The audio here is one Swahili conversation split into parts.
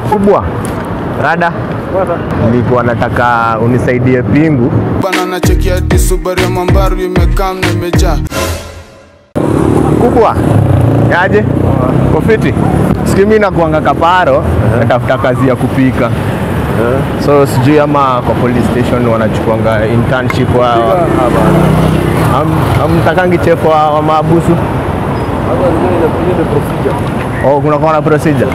kubwa rada nilikuwa nataka unisaidie pingu bana nachekia hadi Subaru ya Mambaru imekaa na imejaa kubwa yaje kofiti sikimi nakuanga kaparo natafuta kazi ya kupika so sijui ama kwa police station wanachukuanga internship wa Am- amtakangi chef wa, wa maabusu oh, kuna kuna procedure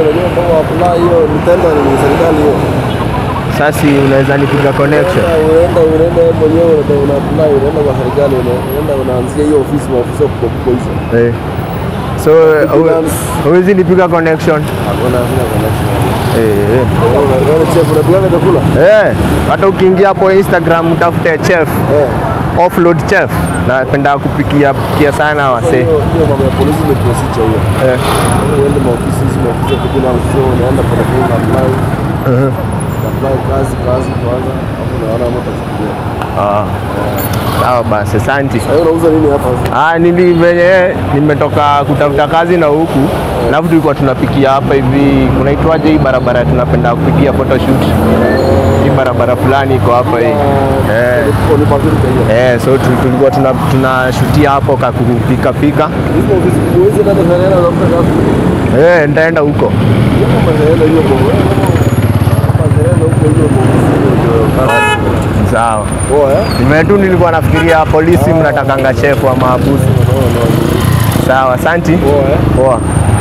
sasa unaweza nipiga connection unaenda unaenda wewe mwenyewe unaenda una apply unaenda kwa serikali unaenda unaanzia hiyo ofisi maofisa kubwa kubwa hizo eh. so Freelance. huwezi nipiga connection hakuna hakuna connection eh, eh. wewe chef unapigana chakula Eh, hata ukiingia hapo Instagram utafute chef eh offload chef napenda kupikia pikia sana wasee hiyo hiyo mambo ya polisi ni procedure hiyo eh. uende maofisi hizi maofisi ya freelance sio unaenda pale kwa apply apply kazi kazi kwanza hapo unaona mtu atachukulia ah. sawa basi asante wewe unauza nini hapa ah, nili venye nimetoka kutafuta kazi na huku alafu tulikuwa tunapikia hapa hivi kunaitwaje hii barabara tunapenda kupigia photoshoot hii barabara fulani iko hapa hii eh. kwa ni pazuri kwa hiyo Eh, so tu- tulikuwa tuna- tunashutia hapo kakupika pika hizo ofisi huwezi nenda Serena unakuta kazi eh, nitaenda huko kama Serena hiyo kwa hapa Serena huko hiyo kwa ofisi hiyo ndio kazi sawa poa eh Nime tu nilikuwa nafikiria polisi mnatakanga chef wa maabusu. Sawa, asanti. poa eh Poa.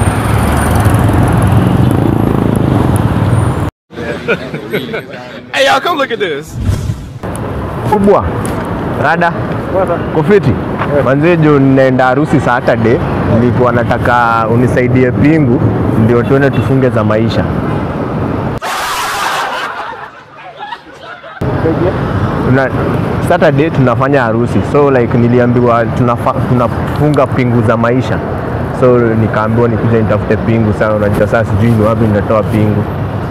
Hey, y'all, come look at this. Kubwa. Rada. Kofiti. Manze juu ninaenda harusi Saturday, nilikuwa nataka unisaidie pingu ndio tuende tufunge za maisha. Tuna, Saturday tunafanya harusi so like niliambiwa tunafa, tunafunga pingu za maisha so nikaambiwa nikuja nitafute pingu sana unajua sasa sijui ni wapi nitatoa pingu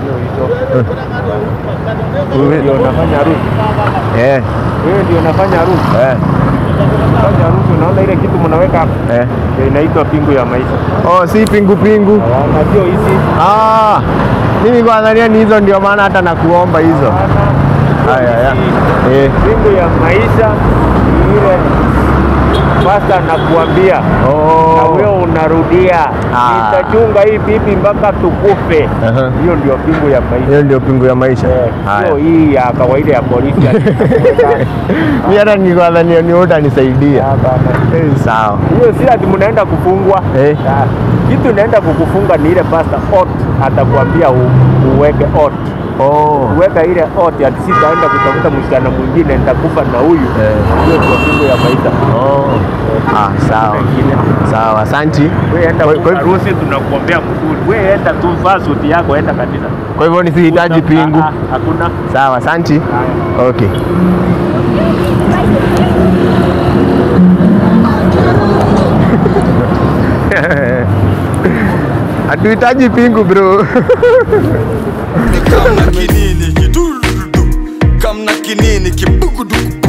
Wewe- ndio unafanya harusi eh, wewe ndio unafanya harusi eh, unafanya harusi unaona ile kitu mnaweka hapa eh. ndio inaitwa pingu ya maisha Oh, si pingu pingu na sio hizi ah, mimi kwa nadhania ni hizo ndio maana hata nakuomba hizo haya ya. Eh, pingu ya maisha ni ile pasta nakuambia na oh. wewe unarudia Ah. nitachunga hii bibi mpaka tukufe Aha. hiyo ndio pingu ya maisha hiyo ndio pingu ya maisha Eh, haya sio hii ya kawaida ya polisi ati itakuweka. mi hata nilikuwa nadhania ni wewe utanisaidia Hapana. Eh, sawa hiyo si ati mnaenda kufungwa Eh. Ah, kitu inaenda kukufunga ni ile pasta ot atakwambia u, uweke ot oh. uweka ile ot ati sitaenda kutafuta msichana mwingine nitakufa na huyu Eh. hiyo ndio pingu ya maisha Oh. Ah, sawa Wengine. sawa asanti wewe enda Kwa- kwa- harusi tunakuombea mzuri wewe enda tu vaa suti yako enda kanisa kwa hivyo nisihitaji pingu Ah, ah, hakuna sawa asanti okay hatuhitaji pingu bro kamna kinini kidurudu kamna kinini kibugudugu